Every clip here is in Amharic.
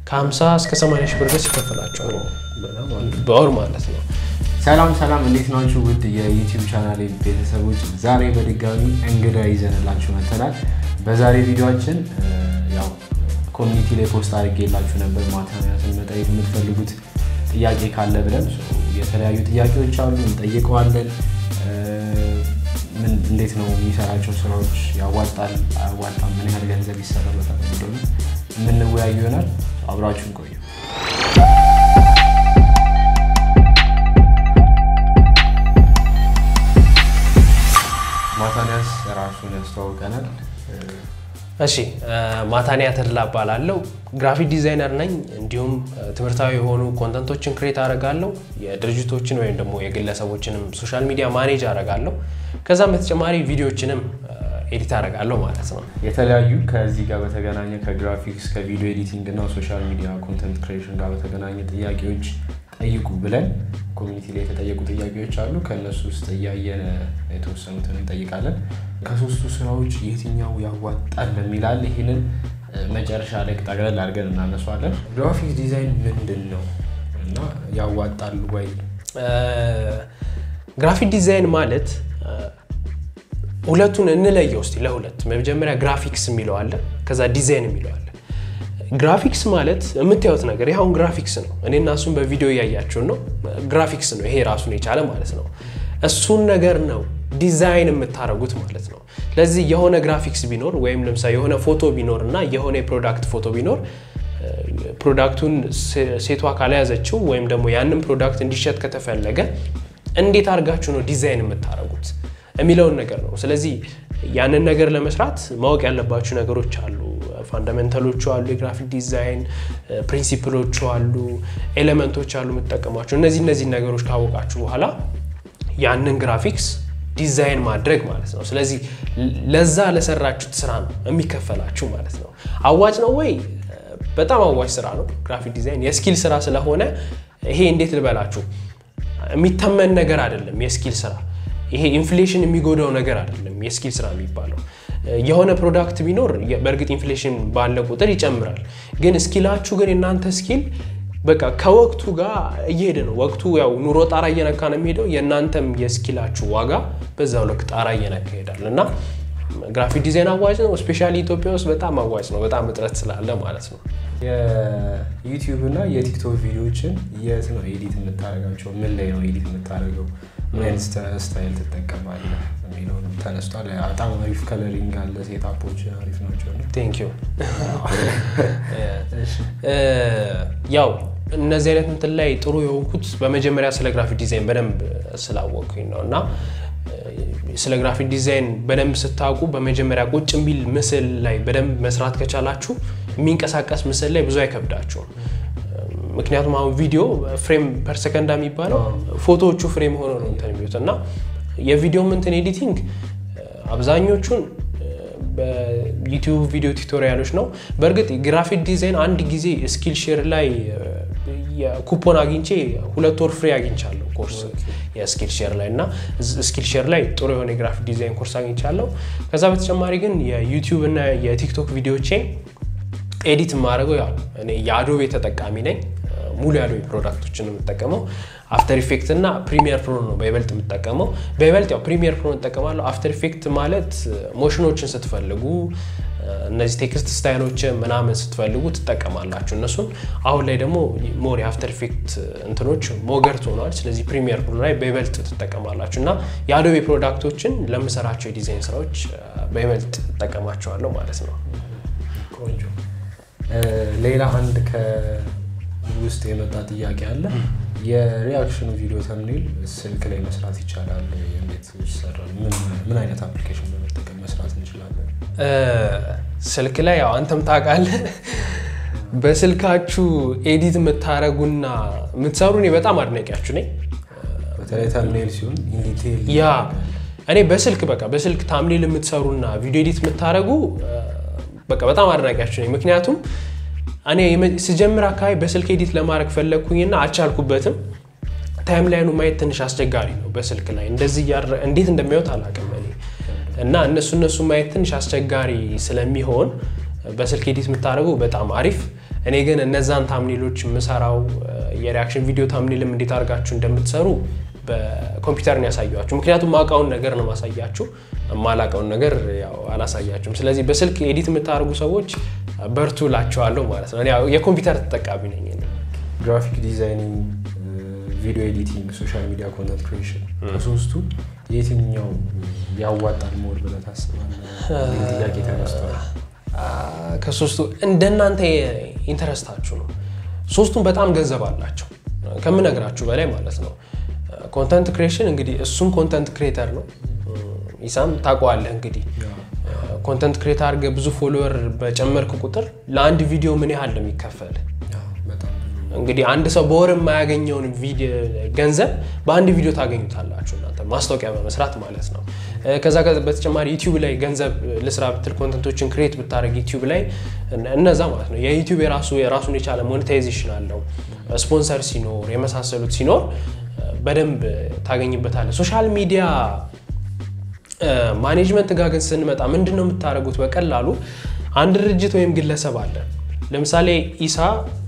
ከ50 እስከ 80 ሺህ ብር ድረስ ይከፈላቸዋል በወር ማለት ነው። ሰላም ሰላም፣ እንዴት ናችሁ? ውድ የዩቲዩብ ቻናል ቤተሰቦች፣ ዛሬ በድጋሚ እንግዳ ይዘንላችሁ መተናል። በዛሬ ቪዲዮችን ያው ኮሚኒቲ ላይ ፖስት አድርጌላችሁ ነበር ማታንያስን መጠየቅ የምትፈልጉት ጥያቄ ካለ ብለን የተለያዩ ጥያቄዎች አሉ፣ እንጠይቀዋለን። ምን እንዴት ነው የሚሰራቸው ስራዎች ያዋጣል አያዋጣም፣ ምን ያህል ገንዘብ ይሰራበታል የሚለው የምንወያዩ ይሆናል። አብራችሁን ቆዩ። ማታንያስ ራሱን ያስተዋውቀናል። እሺ ማታንያ ተድላ እባላለሁ። ግራፊክ ዲዛይነር ነኝ። እንዲሁም ትምህርታዊ የሆኑ ኮንተንቶችን ክሬት አደርጋለሁ። የድርጅቶችን ወይም ደግሞ የግለሰቦችንም ሶሻል ሚዲያ ማኔጅ አደርጋለሁ። ከዛም በተጨማሪ ቪዲዮችንም ኤዲት አደርጋለሁ ማለት ነው። የተለያዩ ከዚህ ጋር በተገናኘ ከግራፊክስ ከቪዲዮ ኤዲቲንግ እና ሶሻል ሚዲያ ኮንተንት ክሬሽን ጋር በተገናኘ ጥያቄዎች ጠይቁ ብለን ኮሚኒቲ ላይ የተጠየቁ ጥያቄዎች አሉ። ከእነሱ ውስጥ እያየን የተወሰኑትን እንጠይቃለን። ከሶስቱ ስራዎች የትኛው ያዋጣል የሚላል ይህንን መጨረሻ ላይ ጠቅለል አድርገን እናነሷለን። ግራፊክ ዲዛይን ምንድን ነው እና ያዋጣል ወይ? ግራፊክ ዲዛይን ማለት ሁለቱን እንለየው እስኪ ለሁለት። መጀመሪያ ግራፊክስ የሚለው አለ፣ ከዛ ዲዛይን የሚለው አለ። ግራፊክስ ማለት የምታዩት ነገር ይኸውን ግራፊክስ ነው። እኔና እሱን በቪዲዮ እያያችሁን ነው። ግራፊክስ ነው ይሄ ራሱን የቻለ ማለት ነው። እሱን ነገር ነው ዲዛይን የምታደርጉት ማለት ነው። ስለዚህ የሆነ ግራፊክስ ቢኖር ወይም ለምሳሌ የሆነ ፎቶ ቢኖር እና የሆነ የፕሮዳክት ፎቶ ቢኖር ፕሮዳክቱን ሴቷ ካልያዘችው ወይም ደግሞ ያንን ፕሮዳክት እንዲሸጥ ከተፈለገ እንዴት አድርጋችሁ ነው ዲዛይን የምታደርጉት የሚለውን ነገር ነው። ስለዚህ ያንን ነገር ለመስራት ማወቅ ያለባችሁ ነገሮች አሉ። ፋንዳሜንታሎቹ አሉ፣ የግራፊክ ዲዛይን ፕሪንሲፕሎቹ አሉ፣ ኤሌመንቶች አሉ የምትጠቀሟቸው። እነዚህ እነዚህ ነገሮች ካወቃችሁ በኋላ ያንን ግራፊክስ ዲዛይን ማድረግ ማለት ነው። ስለዚህ ለዛ ለሰራችሁት ስራ ነው የሚከፈላችሁ ማለት ነው። አዋጭ ነው ወይ? በጣም አዋጭ ስራ ነው። ግራፊክ ዲዛይን የስኪል ስራ ስለሆነ ይሄ እንዴት ልበላችሁ የሚተመን ነገር አይደለም። የስኪል ስራ ይሄ ኢንፍሌሽን የሚጎዳው ነገር አይደለም። የስኪል ስራ የሚባለው የሆነ ፕሮዳክት ቢኖር በእርግጥ ኢንፍሌሽን ባለ ቁጥር ይጨምራል። ግን ስኪላችሁ ግን የእናንተ ስኪል በቃ ከወቅቱ ጋር እየሄደ ነው። ወቅቱ ያው ኑሮ ጣራ እየነካ ነው የሚሄደው። የእናንተም የስኪላችሁ ዋጋ በዛው ልክ ጣራ እየነካ ይሄዳል እና ግራፊክ ዲዛይን አዋጭ ነው። ስፔሻሊ ኢትዮጵያ ውስጥ በጣም አዋጭ ነው። በጣም እጥረት ስላለ ማለት ነው። የዩቲዩብ እና የቲክቶክ ቪዲዮዎችን የት ነው ኤዲት የምታደርጋቸው? ምን ላይ ነው ኤዲት የምታደርገው? ምን አይነት ስታይል ትጠቀማለህ የሚለውንም ተነስቷል። በጣም አሪፍ ከለሪንግ አለ። ሴታፖች አሪፍ ናቸው። ቴንክ ዩ። ያው እነዚህ አይነት እንትን ላይ ጥሩ የሆንኩት በመጀመሪያ ስለ ግራፊክ ዲዛይን በደንብ ስላወቅኩኝ ነው እና ስለ ግራፊክ ዲዛይን በደንብ ስታውቁ በመጀመሪያ ቁጭ የሚል ምስል ላይ በደንብ መስራት ከቻላችሁ የሚንቀሳቀስ ምስል ላይ ብዙ አይከብዳችሁም። ምክንያቱም አሁን ቪዲዮ ፍሬም ፐር ሰከንዳ የሚባለው ፎቶዎቹ ፍሬም ሆኖ ነው እንትን የሚሉት እና የቪዲዮ እንትን ኤዲቲንግ አብዛኞቹን በዩቲዩብ ቪዲዮ ቱቶሪያሎች ነው። በእርግጥ ግራፊክ ዲዛይን አንድ ጊዜ ስኪል ሼር ላይ ኩፖን አግኝቼ ሁለት ወር ፍሬ አግኝቻለሁ ኮርስ የስኪል ሼር ላይ እና ስኪል ሼር ላይ ጥሩ የሆነ የግራፊክ ዲዛይን ኮርስ አግኝቻለሁ። ከዛ በተጨማሪ ግን የዩቲዩብ እና የቲክቶክ ቪዲዮቼን ኤዲት የማደርገው ያው እኔ የአዶቤ ተጠቃሚ ነኝ። ሙሉ የአዶቤ ፕሮዳክቶችን የምጠቀመው አፍተር ኢፌክት እና ፕሪሚየር ፕሮ ነው በይበልጥ የምጠቀመው። በይበልጥ ያው ፕሪሚየር ፕሮ እጠቀማለሁ። አፍተር ኢፌክት ማለት ሞሽኖችን ስትፈልጉ እነዚህ ቴክስት ስታይሎችን ምናምን ስትፈልጉ ትጠቀማላችሁ እነሱን። አሁን ላይ ደግሞ ሞር የአፍተር ኢፌክት እንትኖች ሞገርት ሆነዋል። ስለዚህ ፕሪሚየር ፕሮ ላይ በይበልጥ ትጠቀማላችሁ እና የአዶቤ ፕሮዳክቶችን ለምሰራቸው የዲዛይን ስራዎች በይበልጥ እጠቀማቸዋለሁ ማለት ነው። ቆንጆ። ሌላ አንድ ከውስጥ የመጣ ጥያቄ አለ። የሪያክሽን ቪዲዮ ተምኔል ስልክ ላይ መስራት ይቻላል? እንዴት ይሰራል? ምን አይነት አፕሊኬሽን በመጠቀም መስራት እንችላለን? ስልክ ላይ ያው አንተም ታውቃለህ፣ በስልካችሁ ኤዲት የምታደርጉና የምትሰሩ እኔ በጣም አድናቂያችሁ ነኝ። በተለይ ተምኔል ሲሆን ኢንዲቴል ያ እኔ በስልክ በቃ በስልክ ታምኔል የምትሰሩና ቪዲዮ ኤዲት የምታደርጉ በቃ በጣም አድናቂያችሁ ነኝ። ምክንያቱም እኔ ስጀምር አካባቢ በስልክ ኤዲት ለማድረግ ፈለግኩኝና አልቻልኩበትም። ታይም ላይኑ ማየት ትንሽ አስቸጋሪ ነው በስልክ ላይ እንደዚህ እንዴት እንደሚወት አላውቅም እኔ እና እነሱ እነሱ ማየት ትንሽ አስቸጋሪ ስለሚሆን በስልክ ኤዲት የምታደርጉ በጣም አሪፍ እኔ ግን እነዛን ታምኔሎች የምሰራው የሪያክሽን ቪዲዮ ታምኔልም እንዴት አድርጋችሁ እንደምትሰሩ በኮምፒውተር ነው ያሳያችሁ። ምክንያቱም ማውቃውን ነገር ነው ማሳያችሁ፣ ማላውቀውን ነገር ያው አላሳያችሁም። ስለዚህ በስልክ ኤዲት የምታደርጉ ሰዎች በርቱ ላቸዋለሁ ማለት ነው። እኔ ያው የኮምፒውተር ተጠቃሚ ነኝ። እኔ። ግራፊክ ዲዛይኒንግ፣ ቪዲዮ ኤዲቲንግ፣ ሶሻል ሚዲያ ኮንተንት ክሬሽን ከሶስቱ የትኛው ያዋጣል ሞር ብለህ ታስባለህ? ይህ ጥያቄ ተነስቷል። ከሶስቱ እንደናንተ ኢንተረስታችሁ ነው። ሶስቱም በጣም ገንዘብ አላቸው ከምነግራችሁ በላይ ማለት ነው። ኮንተንት ክሬሽን እንግዲህ እሱም ኮንተንት ክሬተር ነው። ኢሳም ታውቀዋለህ እንግዲህ ኮንተንት ክሬት አድርገህ ብዙ ፎሎወር በጨመርክ ቁጥር ለአንድ ቪዲዮ ምን ያህል ነው የሚከፈል? በጣም እንግዲህ አንድ ሰው በወር የማያገኘውን ቪዲዮ ገንዘብ በአንድ ቪዲዮ ታገኙታላችሁ እናንተ ማስታወቂያ በመስራት ማለት ነው። ከዛ በተጨማሪ ዩቲዩብ ላይ ገንዘብ ልስራ ብትል ኮንተንቶችን ክሬት ብታደርግ ዩቲዩብ ላይ እነዛ ማለት ነው የዩቲዩብ የራሱ የራሱን የቻለ ሞኔታይዜሽን አለው። ስፖንሰር ሲኖር የመሳሰሉት ሲኖር በደንብ ታገኝበታለህ። ሶሻል ሚዲያ ማኔጅመንት ጋር ግን ስንመጣ ምንድን ነው የምታደርጉት? በቀላሉ አንድ ድርጅት ወይም ግለሰብ አለ። ለምሳሌ ኢሳ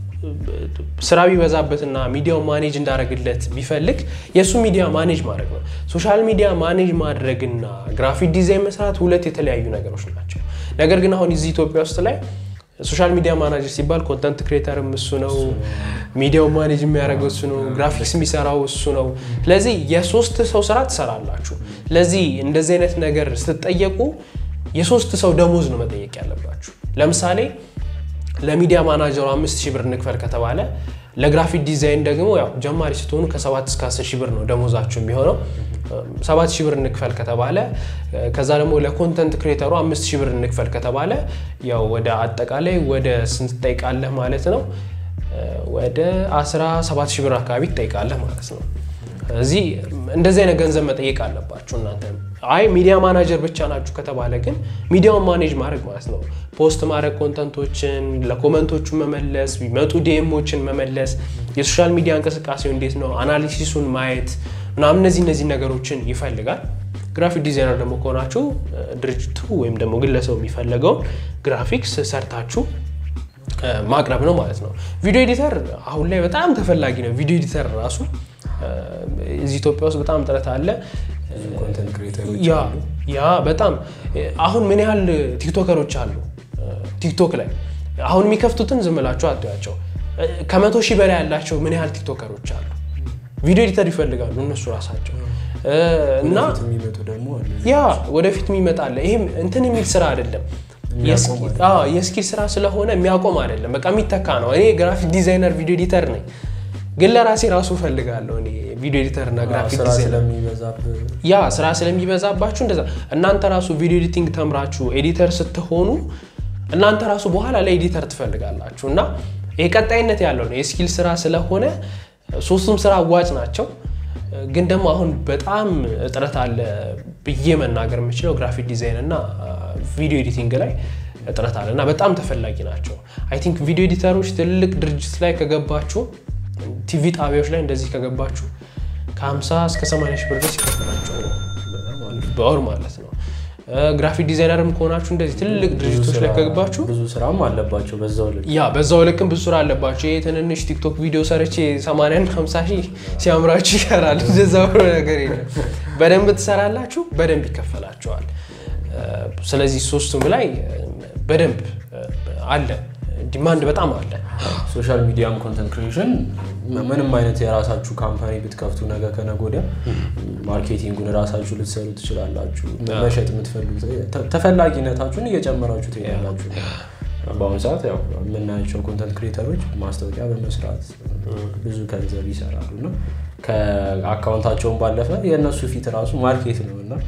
ስራ ቢበዛበትና ሚዲያው ማኔጅ እንዳደረግለት ቢፈልግ የእሱ ሚዲያ ማኔጅ ማድረግ ነው። ሶሻል ሚዲያ ማኔጅ ማድረግና ግራፊክ ዲዛይን መስራት ሁለት የተለያዩ ነገሮች ናቸው። ነገር ግን አሁን እዚህ ኢትዮጵያ ውስጥ ላይ ሶሻል ሚዲያ ማናጀር ሲባል ኮንተንት ክሬተርም እሱ ነው፣ ሚዲያው ማኔጅ የሚያደርገው እሱ ነው፣ ግራፊክስ የሚሰራው እሱ ነው። ስለዚህ የሶስት ሰው ስራ ትሰራላችሁ። ስለዚህ እንደዚህ አይነት ነገር ስትጠየቁ የሶስት ሰው ደሞዝ ነው መጠየቅ ያለባችሁ። ለምሳሌ ለሚዲያ ማናጀሩ አምስት ሺህ ብር እንክፈል ከተባለ ለግራፊክ ዲዛይን ደግሞ ያው ጀማሪ ስትሆኑ ከሰባት እስከ አስር ሺህ ብር ነው ደሞዛችሁ የሚሆነው። ሰባት ሺህ ብር እንክፈል ከተባለ ከዛ ደግሞ ለኮንተንት ክሬተሩ አምስት ሺህ ብር እንክፈል ከተባለ ያው ወደ አጠቃላይ ወደ ስንት ትጠይቃለህ ማለት ነው? ወደ 17 ሺህ ብር አካባቢ ትጠይቃለህ ማለት ነው። እዚህ እንደዚህ አይነት ገንዘብ መጠየቅ አለባችሁ እናንተ። አይ ሚዲያ ማናጀር ብቻ ናችሁ ከተባለ ግን ሚዲያውን ማኔጅ ማድረግ ማለት ነው። ፖስት ማድረግ፣ ኮንተንቶችን ለኮመንቶቹ መመለስ፣ ቢመጡ ዲኤሞችን መመለስ፣ የሶሻል ሚዲያ እንቅስቃሴው እንዴት ነው አናሊሲሱን ማየት ምናምን እነዚህ እነዚህ ነገሮችን ይፈልጋል። ግራፊክ ዲዛይነር ደግሞ ከሆናችሁ ድርጅቱ ወይም ደግሞ ግለሰቡ የሚፈለገውን ግራፊክስ ሰርታችሁ ማቅረብ ነው ማለት ነው። ቪዲዮ ኤዲተር አሁን ላይ በጣም ተፈላጊ ነው። ቪዲዮ ኤዲተር ራሱ እዚህ ኢትዮጵያ ውስጥ በጣም ጥረት አለ። ኮንተንት ክሬተሮች ያ ያ በጣም አሁን ምን ያህል ቲክቶከሮች አሉ ቲክቶክ ላይ አሁን የሚከፍቱትን ዝም ብላችሁ አትያቸው። ከመቶ ሺህ በላይ ያላቸው ምን ያህል ቲክቶከሮች አሉ። ቪዲዮ ኤዲተር ይፈልጋሉ እነሱ ራሳቸው እና ወደፊት የሚመጡ ደግሞ አሉ። ያ ወደፊት የሚመጣለ ይህም እንትን የሚል ስራ አይደለም የሚያቆም የስኪል ስራ ስለሆነ የሚያቆም አይደለም። በቃ የሚተካ ነው። እኔ ግራፊክ ዲዛይነር ቪዲዮ ኤዲተር ነኝ፣ ግን ለራሴ ራሱ እፈልጋለሁ እኔ ቪዲዮ ኤዲተር እና ግራፊክ ስራ ዲዛይነር ስለሚበዛብህ ያ ስራ ስለሚበዛባችሁ እንደዛ እናንተ ራሱ ቪዲዮ ኤዲቲንግ ተምራችሁ ኤዲተር ስትሆኑ እናንተ ራሱ በኋላ ላይ ኤዲተር ትፈልጋላችሁ እና ይሄ ቀጣይነት ያለው ነው የስኪል ስራ ስለሆነ ሶስቱም ስራ አዋጭ ናቸው። ግን ደግሞ አሁን በጣም እጥረት አለ ብዬ መናገር የምችለው ግራፊክ ዲዛይን እና ቪዲዮ ኤዲቲንግ ላይ እጥረት አለ እና በጣም ተፈላጊ ናቸው። አይ ቲንክ ቪዲዮ ኤዲተሮች ትልቅ ድርጅት ላይ ከገባችሁ ቲቪ ጣቢያዎች ላይ እንደዚህ ከገባችሁ ከ50 እስከ 80 ሺህ ብር ድረስ ይከፈላቸው በወር ማለት ነው። ግራፊክ ዲዛይነርም ከሆናችሁ እንደዚህ ትልቅ ድርጅቶች ላይ ከገባችሁ ብዙ ስራም አለባቸው በዛው ልክ ያ በዛው ልክም ብዙ ስራ አለባቸው። ይሄ ትንንሽ ቲክቶክ ቪዲዮ ሰርቼ 80 እና 50 ሺህ ሲያምራችሁ ይሰራል። እንደዛ ብሎ ነገር የለም። በደንብ ትሰራላችሁ፣ በደንብ ይከፈላቸዋል። ስለዚህ ሶስቱም ላይ በደንብ አለ፣ ዲማንድ በጣም አለ። ሶሻል ሚዲያም ኮንተንት ክሬሽን ምንም አይነት የራሳችሁ ካምፓኒ ብትከፍቱ ነገ ከነገ ወዲያ ማርኬቲንጉን ራሳችሁ ልትሰሩ ትችላላችሁ። መሸጥ የምትፈልጉት ተፈላጊነታችሁን እየጨመራችሁ ትሄዳላችሁ። በአሁኑ ሰዓት ያው የምናያቸው ኮንተንት ክሬተሮች ማስታወቂያ በመስራት ብዙ ገንዘብ ይሰራሉ እና ከአካውንታቸውን ባለፈ የእነሱ ፊት ራሱ ማርኬት ነው እና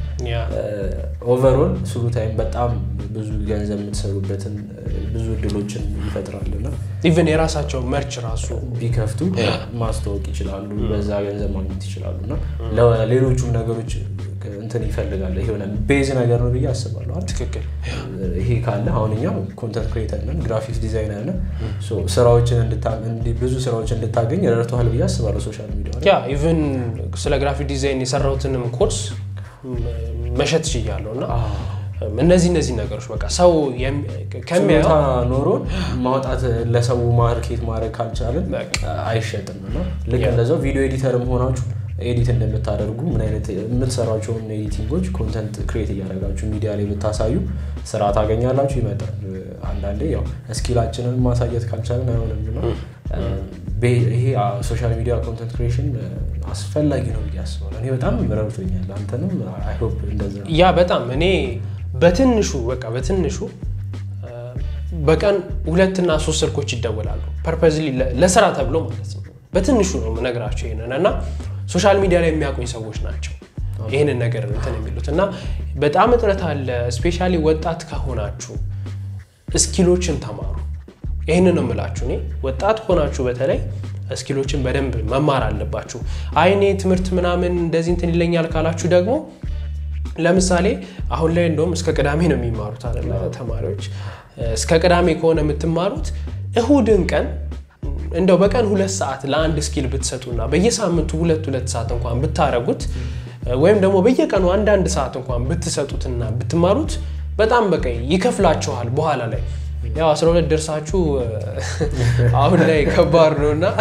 ኦቨርኦል ስሩ ታይም በጣም ብዙ ገንዘብ የምትሰሩበትን ብዙ እድሎችን ይፈጥራል እና ኢቨን የራሳቸው መርች ራሱ ቢከፍቱ ማስተዋወቅ ይችላሉ፣ በዛ ገንዘብ ማግኘት ይችላሉ እና ለሌሎቹም ነገሮች እንትን ይፈልጋል። የሆነ ቤዝ ነገር ነው ብዬ አስባለሁ። አይደል? ትክክል ይሄ ካለ አሁን እኛ ኮንተንት ክሬተር ነን፣ ግራፊክስ ዲዛይነር ነን። ሶ ስራዎችን እንድታ- እንዲ- ብዙ ስራዎችን እንድታገኝ ረድተዋል ብዬ አስባለሁ ሶሻል ሚዲያ ላይ። ያ ኢቨን ስለ ግራፊክ ዲዛይን የሰራሁትንም ኮርስ መሸጥ ችያለሁ እና እነዚህ እነዚህ ነገሮች በቃ ሰው የሚ- ከሚያየው ችሎታ ኖሮን ማውጣት ለሰው ማርኬት ማድረግ ካልቻልን በቃ። አይሸጥም እና ልክ ያ። እንደዛው ቪዲዮ ኤዲተርም ሆናችሁ ኤዲት እንደምታደርጉ ምን አይነት የምትሰሯቸውን ኤዲቲንጎች ኮንተንት ክሬት እያደረጋችሁ ሚዲያ ላይ ብታሳዩ ስራ ታገኛላችሁ፣ ይመጣል። አንዳንዴ ያው ስኪላችንን ማሳየት ካልቻልን አይሆንም እና ይሄ ሶሻል ሚዲያ ኮንተንት ክሬሽን አስፈላጊ ነው ብዬ አስባለሁ። እኔ በጣም ረድቶኛል። አንተንም አይ ሆፕ እንደዛ ነው። ያ በጣም እኔ በትንሹ በቃ በትንሹ አ፣ በቀን ሁለትና ሶስት ስልኮች ይደወላሉ ፐርፐዝሊ ለስራ ተብሎ ማለት ነው። በትንሹ ነው የምነግራቸው ይሄንን እና ሶሻል ሚዲያ ላይ የሚያውቁኝ ሰዎች ናቸው ይህንን ነገር እንትን የሚሉት እና በጣም እጥረት አለ። ስፔሻሊ ወጣት ከሆናችሁ እስኪሎችን ተማሩ። ይህንን ነው የምላችሁ። እኔ ወጣት ሆናችሁ በተለይ እስኪሎችን በደንብ መማር አለባችሁ። አይ እኔ ትምህርት ምናምን እንደዚህ እንትን ይለኛል ካላችሁ ደግሞ ለምሳሌ አሁን ላይ እንደውም እስከ ቅዳሜ ነው የሚማሩት አይደለ ተማሪዎች። እስከ ቅዳሜ ከሆነ የምትማሩት እሁድን ቀን እንደው በቀን ሁለት ሰዓት ለአንድ ስኪል ብትሰጡና በየሳምንቱ ሁለት ሁለት ሰዓት እንኳን ብታረጉት ወይም ደግሞ በየቀኑ አንዳንድ ሰዓት እንኳን ብትሰጡትና ብትማሩት በጣም በቃ ይከፍላችኋል በኋላ ላይ ያው 12 ደርሳችሁ አሁን ላይ ከባድ ነው እና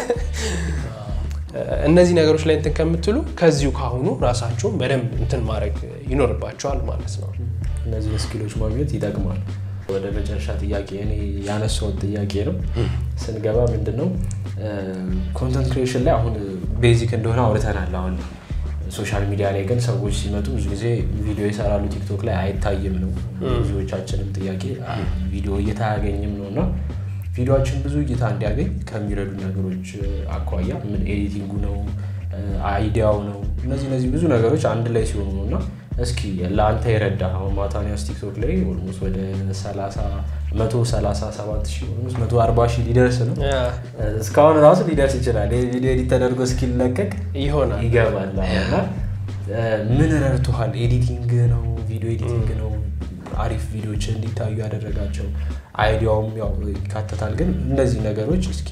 እነዚህ ነገሮች ላይ እንትን ከምትሉ ከዚሁ ካሁኑ ራሳችሁን በደንብ እንትን ማድረግ ይኖርባቸዋል ማለት ነው። እነዚህ ስኪሎች ማግኘት ይጠቅማል። ወደ መጨረሻ ጥያቄ እኔ ያነሳውን ጥያቄ ነው ስንገባ ምንድን ነው ኮንተንት ክሬሽን ላይ አሁን ቤዚክ እንደሆነ አውርተናል። አሁን ሶሻል ሚዲያ ላይ ግን ሰዎች ሲመጡ ብዙ ጊዜ ቪዲዮ ይሰራሉ፣ ቲክቶክ ላይ አይታይም ነው ብዙዎቻችንም ጥያቄ ቪዲዮ እይታ አያገኝም ነው እና ቪዲዮችን ብዙ እይታ እንዲያገኝ ከሚረዱ ነገሮች አኳያ ምን ኤዲቲንጉ ነው አይዲያው ነው እነዚህ እነዚህ ብዙ ነገሮች አንድ ላይ ሲሆኑ ነው እና እስኪ ለአንተ የረዳ አሁን ማታኒያስ ቲክቶክ ላይ ኦልሞስት ወደ 137 ሺህ ኦልሞስት 140 ሺህ ሊደርስ ነው። እስካሁን ራሱ ሊደርስ ይችላል። ይህ ቪዲዮ ኤዲት ተደርጎ እስኪለቀቅ ይሆናል ይገባል እና ምን ረድቶሃል? ኤዲቲንግ ነው ቪዲዮ ኤዲቲንግ ነው አሪፍ ቪዲዮዎች እንዲታዩ ያደረጋቸው አይዲያውም ያው ይካተታል። ግን እነዚህ ነገሮች እስኪ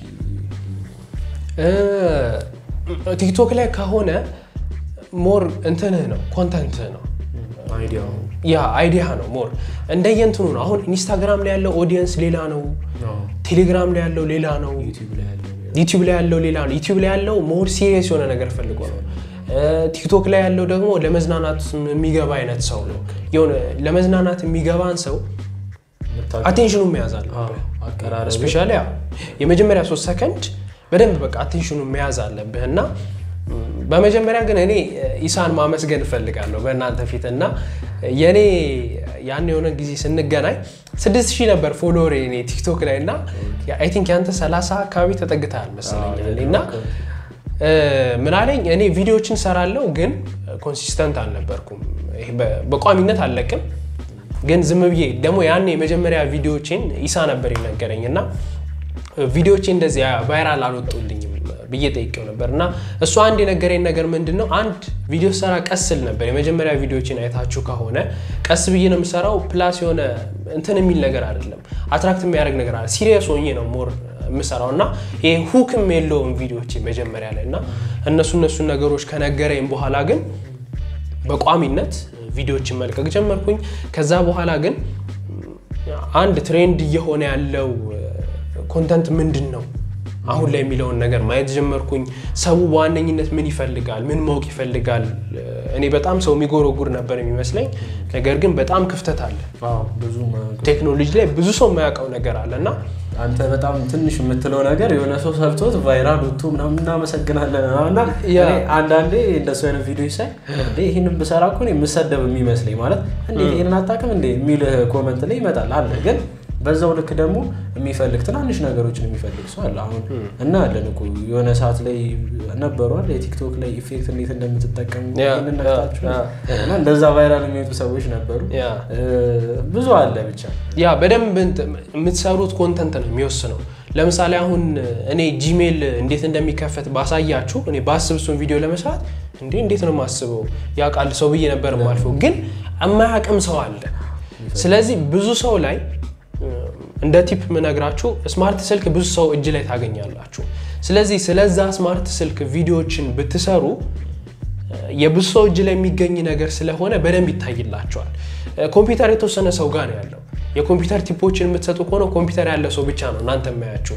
ቲክቶክ ላይ ከሆነ ሞር እንትንህ ነው ኮንተንትህ ነው አይዲያው ያ አይዲያ ነው ሞር እንደየንትኑ ነው። አሁን ኢንስታግራም ላይ ያለው ኦዲየንስ ሌላ ነው፣ ቴሌግራም ላይ ያለው ሌላ ነው፣ ዩቲዩብ ላይ ያለው ዩቲዩብ ላይ ያለው ሌላ ነው። ዩቲዩብ ላይ ያለው ሞር ሲሪየስ የሆነ ነገር ፈልጎ ነው። ቲክቶክ ላይ ያለው ደግሞ ለመዝናናት የሚገባ አይነት ሰው ነው። የሆነ ለመዝናናት የሚገባን ሰው አቴንሽኑ መያዝ አለብህ። አቀራረብ ስፔሻሊ የመጀመሪያ ሶስት ሰከንድ በደንብ በቃ አቴንሽኑ መያዝ አለብህ እና በመጀመሪያ ግን እኔ ኢሳን ማመስገን እፈልጋለሁ በእናንተ ፊት እና የእኔ ያን የሆነ ጊዜ ስንገናኝ ስድስት ሺህ ነበር ፎሎወር እኔ ቲክቶክ ላይ እና አይ ቲንክ ያንተ ሰላሳ አካባቢ ተጠግተሃል መሰለኝ እና ምን አለኝ እኔ ቪዲዮዎችን ሰራለሁ ግን ኮንሲስተንት አልነበርኩም ይሄ በቋሚነት አልለቅም ግን ዝም ብዬ ደግሞ ያን የመጀመሪያ ቪዲዮዎችን ኢሳ ነበር የነገረኝ እና ቪዲዮዎቼ እንደዚህ ቫይራል አልወጡልኝም ብዬ ጠይቄው ነበር እና እሱ አንድ የነገረኝ ነገር ምንድን ነው አንድ ቪዲዮ ሰራ ቀስ ስል ነበር የመጀመሪያ ቪዲዮዎችን አይታችሁ ከሆነ ቀስ ብዬ ነው የምሰራው ፕላስ የሆነ እንትን የሚል ነገር አይደለም አትራክት የሚያደርግ ነገር አለ ሲሪየስ ሆኜ ነው ሞር የምሰራው እና ይሄ ሁክም የለውም ቪዲዮዎች መጀመሪያ ላይ እና እነሱ እነሱን ነገሮች ከነገረኝ በኋላ ግን በቋሚነት ቪዲዮዎችን መልቀቅ ጀመርኩኝ ከዛ በኋላ ግን አንድ ትሬንድ እየሆነ ያለው ኮንተንት ምንድን ነው አሁን ላይ የሚለውን ነገር ማየት ጀመርኩኝ። ሰው በዋነኝነት ምን ይፈልጋል፣ ምን ማወቅ ይፈልጋል። እኔ በጣም ሰው የሚጎረጉር ነበር የሚመስለኝ፣ ነገር ግን በጣም ክፍተት አለ። ብዙ ቴክኖሎጂ ላይ ብዙ ሰው የማያውቀው ነገር አለ እና አንተ በጣም ትንሽ የምትለው ነገር የሆነ ሰው ሰርቶት ቫይራል ወጥቶ ምናምን እናመሰግናለን እና አንዳንዴ እንደሱ አይነት ቪዲዮ ሳይ ይህንን ብሰራ እኮ የምሰደብ የሚመስለኝ ማለት እንዴት ይህንን አታውቅም እንዴ የሚል ኮመንት ላይ ይመጣል አለ ግን በዛው ልክ ደግሞ የሚፈልግ ትናንሽ ነገሮችን የሚፈልግ ሰው አለ። አሁን እናያለን እኮ የሆነ ሰዓት ላይ ነበሯል የቲክቶክ ላይ ኢፌክት እንዴት እንደምትጠቀሙ ነግታችሁ እና እንደዛ ቫይራል የሚወጡ ሰዎች ነበሩ። ብዙ አለ ብቻ ያ በደንብ የምትሰሩት ኮንተንት ነው የሚወስነው። ለምሳሌ አሁን እኔ ጂሜል እንዴት እንደሚከፈት ባሳያችሁ እኔ ባስብ እሱን ቪዲዮ ለመስራት እንዴ እንዴት ነው የማስበው ያውቃል ሰው ብዬ ነበር የማልፈው፣ ግን የማያውቅም ሰው አለ። ስለዚህ ብዙ ሰው ላይ እንደ ቲፕ ምነግራችሁ ስማርት ስልክ ብዙ ሰው እጅ ላይ ታገኛላችሁ። ስለዚህ ስለዛ ስማርት ስልክ ቪዲዮዎችን ብትሰሩ የብዙ ሰው እጅ ላይ የሚገኝ ነገር ስለሆነ በደንብ ይታይላቸዋል። ኮምፒውተር የተወሰነ ሰው ጋር ነው ያለው። የኮምፒውተር ቲፖችን የምትሰጡ ከሆነ ኮምፒውተር ያለ ሰው ብቻ ነው እናንተ የማያችሁ።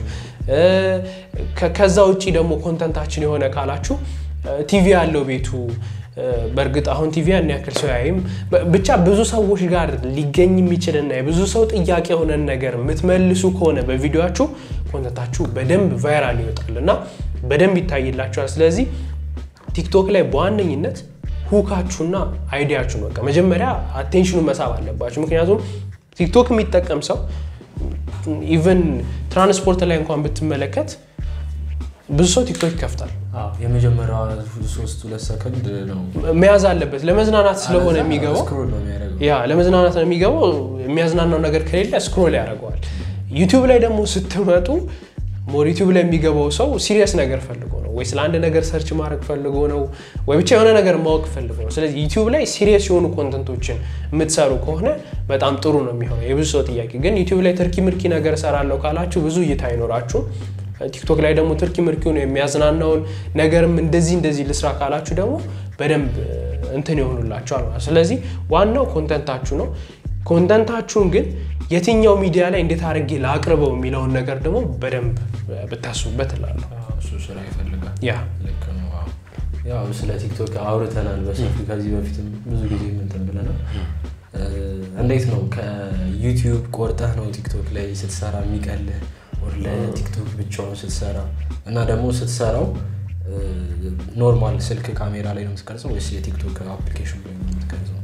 ከዛ ውጭ ደግሞ ኮንተንታችን የሆነ ካላችሁ ቲቪ ያለው ቤቱ በእርግጥ አሁን ቲቪ ያን ያክል ሰው ያይም። ብቻ ብዙ ሰዎች ጋር ሊገኝ የሚችልና የብዙ ሰው ጥያቄ የሆነን ነገር የምትመልሱ ከሆነ በቪዲዮችሁ ኮንተንታችሁ በደንብ ቫይራል ይወጣል እና በደንብ ይታይላችኋል። ስለዚህ ቲክቶክ ላይ በዋነኝነት ሁካችሁና አይዲያችሁን በቃ መጀመሪያ አቴንሽኑን መሳብ አለባችሁ። ምክንያቱም ቲክቶክ የሚጠቀም ሰው ኢቨን ትራንስፖርት ላይ እንኳን ብትመለከት ብዙ ሰው ቲክቶክ ይከፍታል። የመጀመሪያዋ ሶስት ሁለት ሰከንድ ነው መያዝ አለበት። ለመዝናናት ስለሆነ የሚገባው ስክሮል ነው የሚያደርገው። ያ ለመዝናናት ነው የሚገባው። የሚያዝናናው ነገር ከሌለ ስክሮል ያደርገዋል። ዩቲዩብ ላይ ደግሞ ስትመጡ ሞር ዩቲዩብ ላይ የሚገባው ሰው ሲሪየስ ነገር ፈልጎ ነው ወይ ስለ አንድ ነገር ሰርች ማድረግ ፈልጎ ነው ወይ ብቻ የሆነ ነገር ማወቅ ፈልጎ ነው። ስለዚህ ዩቲዩብ ላይ ሲሪየስ የሆኑ ኮንተንቶችን የምትሰሩ ከሆነ በጣም ጥሩ ነው የሚሆነው። የብዙ ሰው ጥያቄ ግን ዩቲዩብ ላይ ትርኪ ምርኪ ነገር እሰራለሁ ካላችሁ ብዙ እይታ አይኖራችሁም። ቲክቶክ ላይ ደግሞ ትርኪ ምርኪውን የሚያዝናናውን ነገርም እንደዚህ እንደዚህ ልስራ ካላችሁ ደግሞ በደንብ እንትን ይሆኑላችኋል ማለት። ስለዚህ ዋናው ኮንተንታችሁ ነው። ኮንተንታችሁን ግን የትኛው ሚዲያ ላይ እንዴት አድርጌ ላቅርበው የሚለውን ነገር ደግሞ በደንብ ብታስቡበት እላለሁ። እሱ ስራ ይፈልጋል። ያ ልክ ነው። አዎ። ያው ስለ ቲክቶክ አውርተናል በሰፊ ከዚህ በፊትም ብዙ ጊዜ ምንትን ብለናል። እንዴት ነው ከዩቲዩብ ቆርጠህ ነው ቲክቶክ ላይ ስትሰራ የሚቀልህ ወር ለቲክቶክ ብቻውን ስትሰራ እና ደግሞ ስትሰራው ኖርማል ስልክ ካሜራ ላይ ነው የምትቀርጸው ወይስ የቲክቶክ አፕሊኬሽን ላይ ነው የምትቀርጸው?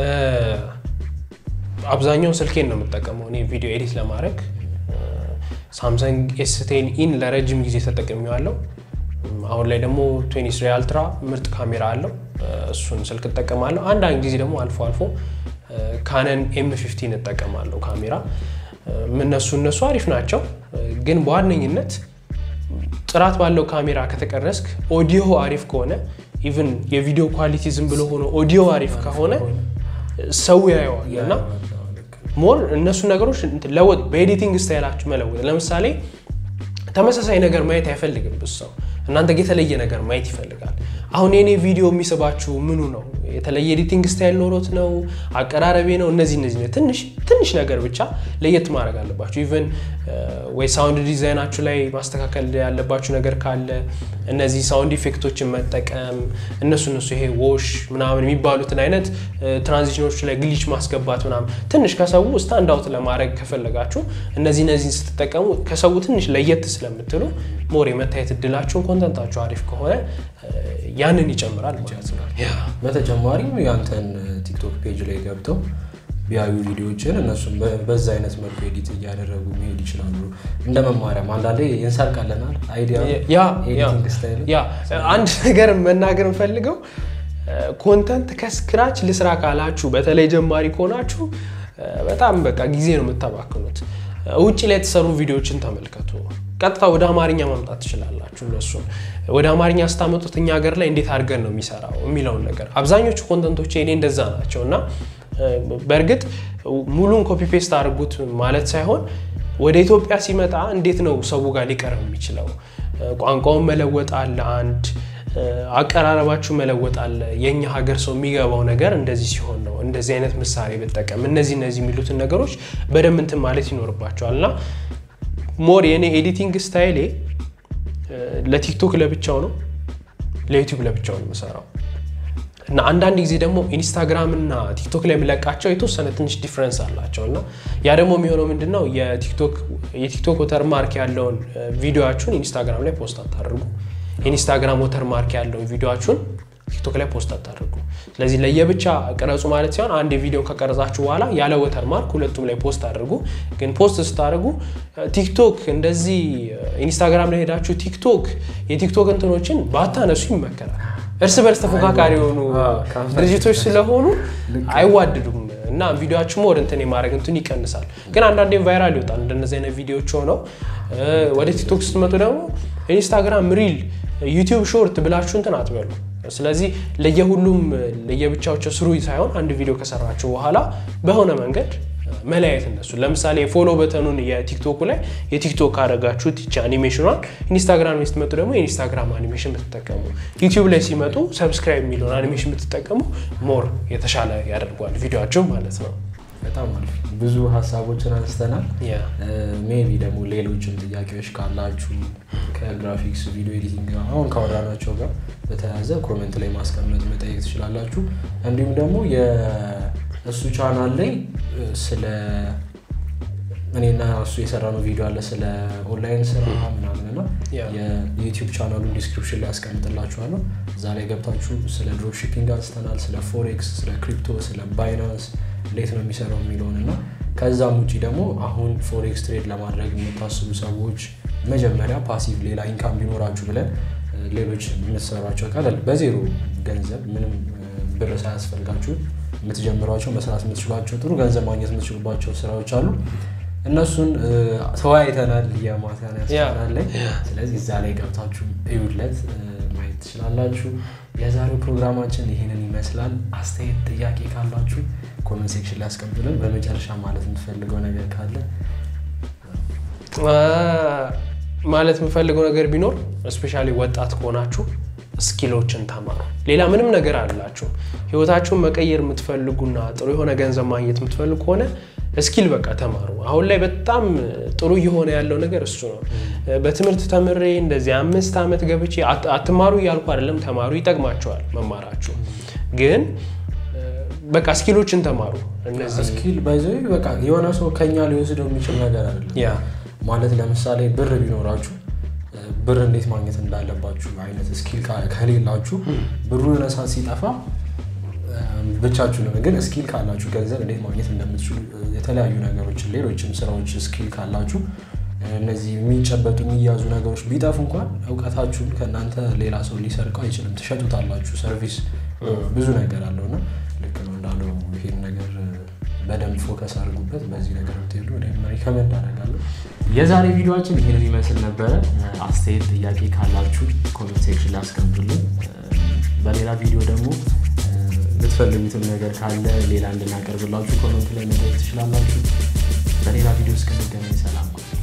አብዛኛውን ስልኬን ነው የምጠቀመው እኔ ቪዲዮ ኤዲት ለማድረግ ሳምሰንግ ኤስቴን ኢን ለረጅም ጊዜ ተጠቅሜዋለሁ። አሁን ላይ ደግሞ ቱዌንቲ ስሪ አልትራ ምርጥ ካሜራ አለው። እሱን ስልክ እጠቀማለሁ። አንዳንድ ጊዜ ደግሞ አልፎ አልፎ ካነን ኤም ፊፍቲን እጠቀማለሁ ካሜራ። እነሱ እነሱ አሪፍ ናቸው፣ ግን በዋነኝነት ጥራት ባለው ካሜራ ከተቀረስክ ኦዲዮ አሪፍ ከሆነ ኢቭን የቪዲዮ ኳሊቲ ዝም ብሎ ሆኖ ኦዲዮ አሪፍ ከሆነ ሰው ያየዋል እና ሞር እነሱ ነገሮች ለወጥ በኤዲቲንግ ስታይላችሁ መለወጥ። ለምሳሌ ተመሳሳይ ነገር ማየት አይፈልግም ብዙ ሰው። እናንተ የተለየ ነገር ማየት ይፈልጋል። አሁን የኔ ቪዲዮ የሚስባችሁ ምኑ ነው? የተለየ ኤዲቲንግ ስታይል ኖሮት ነው? አቀራረቤ ነው? እነዚህ እነዚህ ትንሽ ትንሽ ነገር ብቻ ለየት ማድረግ አለባችሁ። ኢቨን ወይ ሳውንድ ዲዛይናችሁ ላይ ማስተካከል ያለባችሁ ነገር ካለ እነዚህ ሳውንድ ኢፌክቶችን መጠቀም እነሱ እነሱ ይሄ ዎሽ ምናምን የሚባሉትን አይነት ትራንዚሽኖች ላይ ግሊች ማስገባት ምናምን ትንሽ ከሰው ስታንድ አውት ለማድረግ ከፈለጋችሁ እነዚህ እነዚህን ስትጠቀሙ ከሰው ትንሽ ለየት ስለምትሉ ሞር የመታየት እድላችሁን ኮንተንታችሁ አሪፍ ከሆነ ያንን ይጨምራል ማለት ነው። በተጨማሪም ያንተን ቲክቶክ ፔጅ ላይ ገብተው ቢያዩ ቪዲዮዎችን እነሱም በዛ አይነት መልኩ ኤዲት እያደረጉ መሄድ ይችላሉ። እንደ መማሪያም አንዳንዴ እንሰርቃለናል አይዲያ ያ ኤዲቲንግ ስታይል ያ አንድ ነገር መናገር እንፈልገው ኮንተንት ከስክራች ልስራ ካላችሁ በተለይ ጀማሪ ከሆናችሁ በጣም በቃ ጊዜ ነው የምታባክኑት። ውጭ ላይ የተሰሩ ቪዲዮዎችን ተመልከቱ። ቀጥታ ወደ አማርኛ ማምጣት ትችላላችሁ። እነሱን ወደ አማርኛ ስታመጡት እኛ ሀገር ላይ እንዴት አድርገን ነው የሚሰራው የሚለውን ነገር አብዛኞቹ ኮንተንቶች እኔ እንደዛ ናቸው እና በእርግጥ ሙሉን ኮፒ ፔስት አድርጉት ማለት ሳይሆን ወደ ኢትዮጵያ ሲመጣ እንዴት ነው ሰው ጋር ሊቀርብ የሚችለው ቋንቋውን መለወጥ አለ አንድ አቀራረባችሁ መለወጥ አለ። የእኛ ሀገር ሰው የሚገባው ነገር እንደዚህ ሲሆን ነው እንደዚህ አይነት ምሳሌ ብጠቀም እነዚህ እነዚህ የሚሉትን ነገሮች በደንብ እንትን ማለት ይኖርባቸዋል እና ሞር የእኔ ኤዲቲንግ ስታይሌ ለቲክቶክ ለብቻው ነው፣ ለዩቲዩብ ለብቻው ነው የምሰራው እና አንዳንድ ጊዜ ደግሞ ኢንስታግራም እና ቲክቶክ ላይ የምለቃቸው የተወሰነ ትንሽ ዲፍረንስ አላቸው እና ያ ደግሞ የሚሆነው ምንድን ነው የቲክቶክ ወተርማርክ ያለውን ቪዲዮችሁን ኢንስታግራም ላይ ፖስት አታደርጉ ኢንስታግራም ወተር ማርክ ያለውን ቪዲዮችሁን ቲክቶክ ላይ ፖስት አታደርጉ። ስለዚህ ለየብቻ ቅረጹ ማለት ሲሆን አንድ ቪዲዮ ከቀረጻችሁ በኋላ ያለ ወተር ማርክ ሁለቱም ላይ ፖስት አድርጉ። ግን ፖስት ስታደርጉ ቲክቶክ እንደዚህ ኢንስታግራም ላይ ሄዳችሁ ቲክቶክ የቲክቶክ እንትኖችን ባታነሱ ይመከራል። እርስ በርስ ተፎካካሪ የሆኑ ድርጅቶች ስለሆኑ አይዋድዱም እና ቪዲዮችሁ ሞር እንትን የማድረግ እንትን ይቀንሳል። ግን አንዳንዴ ቫይራል ይወጣል እንደነዚህ አይነት ቪዲዮዎች ሆነው ወደ ቲክቶክ ስትመጡ ደግሞ ኢንስታግራም ሪል ዩቲዩብ ሾርት ብላችሁ እንትን አትበሉ። ስለዚህ ለየሁሉም ለየብቻቸው ስሩ ሳይሆን አንድ ቪዲዮ ከሰራችሁ በኋላ በሆነ መንገድ መለያየት እነሱ ለምሳሌ ፎሎ በተኑን የቲክቶኩ ላይ የቲክቶክ ካደረጋችሁት ይቺ አኒሜሽኗን ኢንስታግራም ላይ ስትመጡ ደግሞ የኢንስታግራም አኒሜሽን ብትጠቀሙ፣ ዩቲዩብ ላይ ሲመጡ ሰብስክራይብ የሚለውን አኒሜሽን ብትጠቀሙ ሞር የተሻለ ያደርጓል ቪዲዮቸው ማለት ነው። በጣም አሪፍ ብዙ ሀሳቦችን አንስተናል። ያ ሜቢ ደግሞ ሌሎችም ጥያቄዎች ካላችሁ ከግራፊክስ ቪዲዮ ኤዲቲንግ ጋር አሁን ካወራናቸው ጋር በተያያዘ ኮሜንት ላይ ማስቀመጥ መጠየቅ ትችላላችሁ። እንዲሁም ደግሞ የእሱ ቻናል ላይ ስለ እኔና እሱ የሰራነው ቪዲዮ አለ ስለ ኦንላይን ስራ ምናምን እና ያ። የዩቲዩብ ቻናሉን ዲስክሪፕሽን ላይ ያስቀምጥላችኋለሁ። እዛ ላይ ገብታችሁ ስለ ድሮፕ ሺፒንግ አንስተናል፣ ስለ ፎሬክስ፣ ስለ ክሪፕቶ፣ ስለ ባይናንስ እንዴት ነው የሚሰራው የሚለውን እና ከዛም ውጭ ደግሞ አሁን ፎሬክስ ትሬድ ለማድረግ የምታስቡ ሰዎች መጀመሪያ ፓሲቭ ሌላ ኢንካም ቢኖራችሁ ብለን እ፣ ሌሎች የምትሰሯቸው ቀለል በዜሮ ገንዘብ ምንም እ፣ ብር ሳያስፈልጋችሁ የምትጀምሯቸው መስራት የምትችሏቸው ጥሩ ገንዘብ ማግኘት የምትችሉባቸው ስራዎች አሉ። እነሱን እ፣ ተወያይተናል የማታን ያስቻላል ላይ ስለዚህ እዛ ላይ ገብታችሁ እዩለት እ፣ ማየት ትችላላችሁ። የዛሬው ፕሮግራማችን ይህንን ይመስላል። አስተያየት፣ ጥያቄ ካላችሁ ኮመንት ሴክሽን ላይ ያስቀምጡልን። በመጨረሻ ማለት የምትፈልገው ነገር ካለ አ፣ ማለት የምፈልገው ነገር ቢኖር እስፔሻሊ ወጣት ከሆናችሁ ስኪሎችን ተማሩ። ሌላ ምንም ነገር አላችሁ። ህይወታችሁን መቀየር የምትፈልጉና ጥሩ የሆነ ገንዘብ ማግኘት የምትፈልጉ ከሆነ ስኪል በቃ ተማሩ። አሁን ላይ በጣም ጥሩ እየሆነ ያለው ነገር እሱ ነው። በትምህርት ተምሬ እንደዚህ አምስት ዓመት ገብቼ አት- አትማሩ እያልኩ አይደለም። ተማሩ፣ ይጠቅማቸዋል መማራችሁ። ግን በቃ ስኪሎችን ተማሩ። እነዚህ ስኪል ባይዘ በቃ የሆነ ሰው ከኛ ሊወስደው የሚችል ነገር አይደለም። ያ ማለት ለምሳሌ ብር ቢኖራችሁ እ፣ ብር እንዴት ማግኘት እንዳለባችሁ አይነት ስኪል ካ- ከሌላችሁ ብሩ የሆነ ሰዓት ሲጠፋ እ፣ ብቻችሁ ነው። ግን ስኪል ካላችሁ ገንዘብ እንዴት ማግኘት እንደምትችሉ እ፣ የተለያዩ ነገሮችን ሌሎችም ስራዎች ስኪል ካላችሁ እ፣ እነዚህ የሚጨበጡ የሚያዙ ነገሮች ቢጠፉ እንኳን እውቀታችሁን ከእናንተ ሌላ ሰው ሊሰርቀው አይችልም። ትሸጡታላችሁ። ሰርቪስ እ፣ ብዙ ነገር አለው እና ልክ ነው እንዳለው ይሄን ነገር እ፣ በደንብ ፎከስ አድርጉበት። በዚህ ነገር ብትሄዱ እኔም ሪከመንድ አደርጋለሁ። የዛሬ ቪዲዮችን ይህንን ይመስል ነበረ። አስተያየት፣ ጥያቄ ካላችሁ ኮሜንት ሴክሽን ላይ አስቀምጡልን። በሌላ ቪዲዮ ደግሞ የምትፈልጉትም ነገር ካለ ሌላ እንድናቀርብላችሁ ኮሜንት ላይ መጠየቅ ትችላላችሁ። በሌላ ቪዲዮ እስክንገናኝ ሰላም።